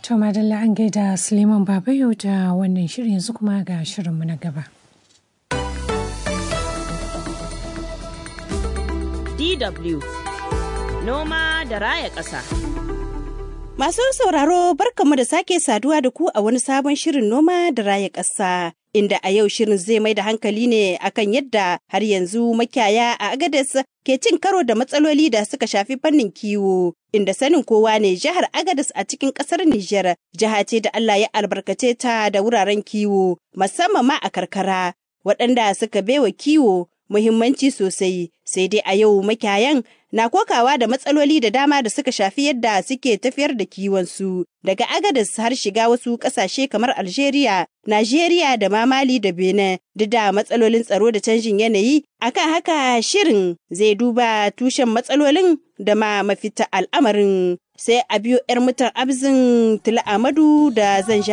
To madalla an gaida Suleiman Babayo da wannan shirin yanzu kuma ga shirinmu na gaba. DW Noma da Raya Ƙasa. Masu sauraro barkamu da sake saduwa da ku a wani sabon shirin noma da raya ƙasa. Inda a yau shirin zai mai da hankali ne akan yadda har yanzu makiyaya a Agadez ke cin karo da matsaloli da suka shafi fannin kiwo. Inda sanin kowa ne jihar Agadez a cikin ƙasar Nijar, jiha ce da Allah ya albarkace ta da wuraren kiwo, musamman ma a karkara, waɗanda suka baiwa kiwo muhimmanci sosai sai dai a yau makiyayan na kokawa da matsaloli da dama da suka shafi yadda suke tafiyar da kiwonsu daga agadas har shiga wasu ƙasashe kamar algeria najeriya da ma mali da benin duk da matsalolin tsaro da canjin yanayi akan haka shirin zai duba tushen matsalolin da ma mafita al'amarin sai a biyo 'yar mutan abzin tula amadu da zan